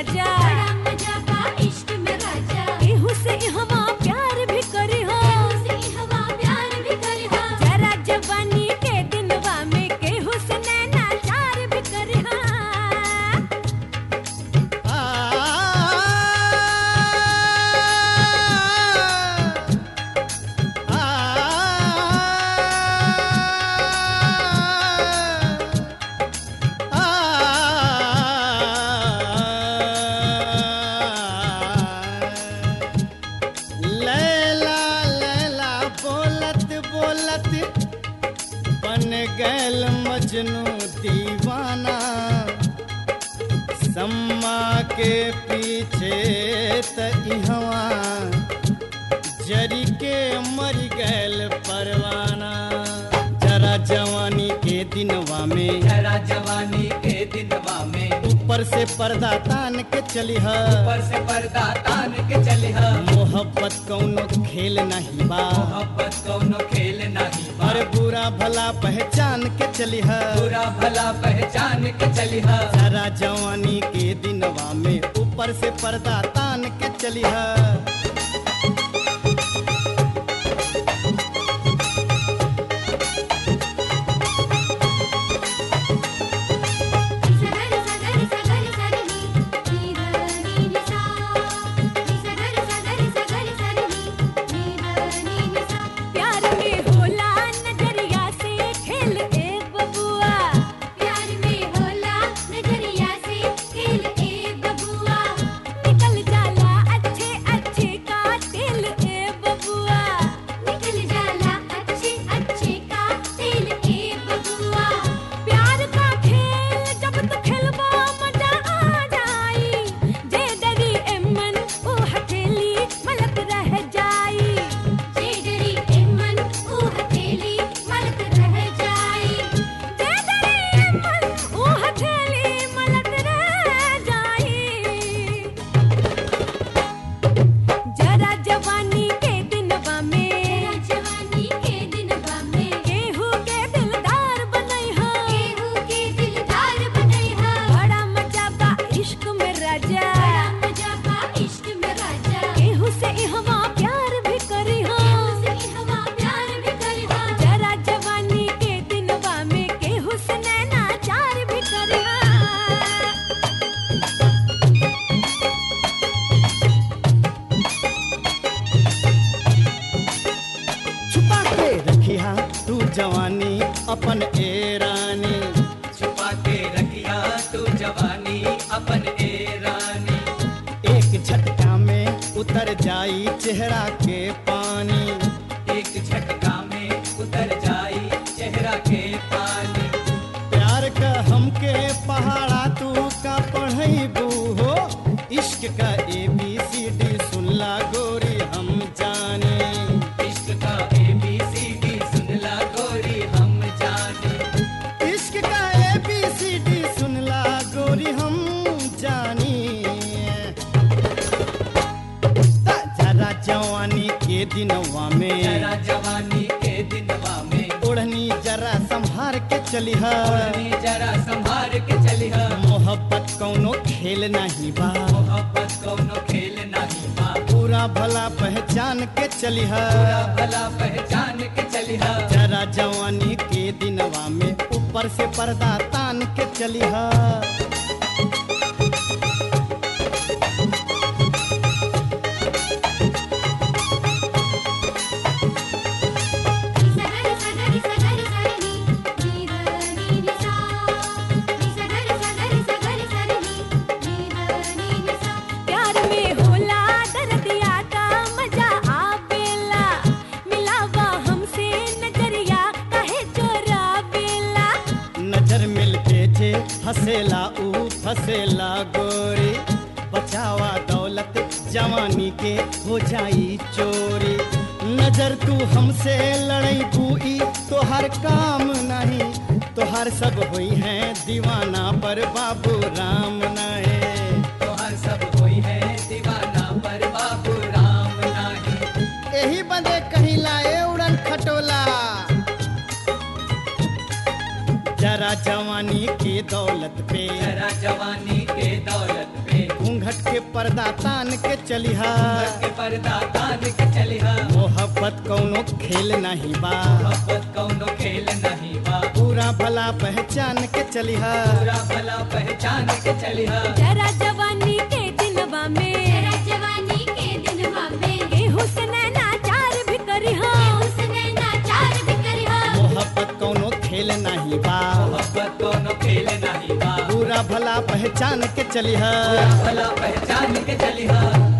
राजा बड़ा मजा बा इश्क में राजा केहू से हवा प्यार भी करी हो से हवा प्यार भी करे हा जरा जवानी के दिनवा में केहू से नैना चार भी करी हो लैला लैला बोलत बोलत बन गैल मजनू दीवाना सम्मा के पीछे त इहवा जरी के मर गैल परवाना जरा जवानी के दिनवा में जरा जवानी के दिनवा में ऊपर से पर्दा तान के चली है ऊपर से पर्दा तान के चली हा मोहब्बत कौनो खेल नहीं बा मोहब्बत कौनो खेल नहीं बा और बुरा भला पहचान के चली है बुरा भला पहचान के चली हा जरा जवानी के दिनवा में ऊपर से पर्दा तान के चली है सगर सगर सगर सरनी नीरनी निसा सगर सगर सगर सरनी नीरनी निसा प्यार में होला नजरिया से खेल ए बबुआ प्यार में होला नजरिया से खेल ए बबुआ निकल जाला अच्छे अच्छे का दिल ए बबुआ निकल जाला अच्छे अच्छे का तेल ए बबुआ प्यार का खेल जब तक खेलबा मजा आ जाई जे डरी ए मन ओ हथेली मलक रह जाई जे डरी ए मन ओ हथेली मलक रह जाई जे डरी ए मन ओ हथेली मलक रह जाई जरा जवानी के दिनवा में तेरा जवानी के दिनवा में केहू के दिलदार बनई हो केहू के दिलदार बनई हा बड़ा मजा बा इश्क में राजा बड़ा मजा बा इश्क में राजा केहू से हवा प्यार भी करी हो से हवा प्यार भी करे हा जरा जवानी के दिनवा में केहू से नैना चार भी करी हो छुपा के रखिया तू जवानी अपन ए रानी छुपा के रखिया तू जवानी अपन ए रानी एक झटका में उतर जाई चेहरा के पानी एक झटका में उतर जाई चेहरा के पानी प्यार का हमके पहाड़ा तू का पढ़ैबू हो इश्क का ए बी सी डी सुनला गोरी हम जाने इश्क का ए बी सी डी सुनला गोरी हम जाने इश्क का ए बी सी डी सुनला गोरी हम जानी ता जरा जवानी के दिनवा में जरा जवानी के दिनवा में ओढ़नी जरा संभार के चली है ओढ़नी जरा संभार के चली हा मोहब्बत कौनो खेल नहीं बा मोहब्बत कौनो खेल नहीं बा पूरा भला पहचान के चली है बुरा भला पहचान के चली हा जरा जवानी के दिनवा में ऊपर से पर्दा तान के चली है सगर सगर सगर सरनी नीरनी निसा सगर सगर सगर सरनी नीरनी निसा प्यार में होला दर्दिया का मजा आवेला मिलावा हमसे नजरिया कहे चोरा बेला नजर मिलते जे फसेला ऊ फसेला गोरी बचावा दौलत जवानी के हो जाई चोरी नजर तू हमसे लड़ई बुई तोहर काम नहीं तोहर सब हुई है दीवाना पर बाबू राम नहीं तो हर सब कोई है दीवाना पर बाबू राम नाही यही बदे कहीं लाए उड़न खटोला जरा जवानी की दौलत पे जरा जवानी के दौलत पे घूंघट के पर्दा तान के चलिहा के पर्दा तान के चलिहा मोहब्बत कौनो खेल नहीं बा मोहब्बत कौनो खेल नहीं बा पूरा भला पहचान के चलिहा पूरा भला पहचान के चलिहा जरा जवानी के दिनवा में तेरा जवानी के दिनवा में केहू से नैनाचार भी करिहा उसने नाचार भी करिहा मोहब्बत कौनो खेल नहीं बा मोहब्बत कौनो खेल नहीं बा पूरा भला पहचान के चलिहा पूरा भला पहचान के चलिहा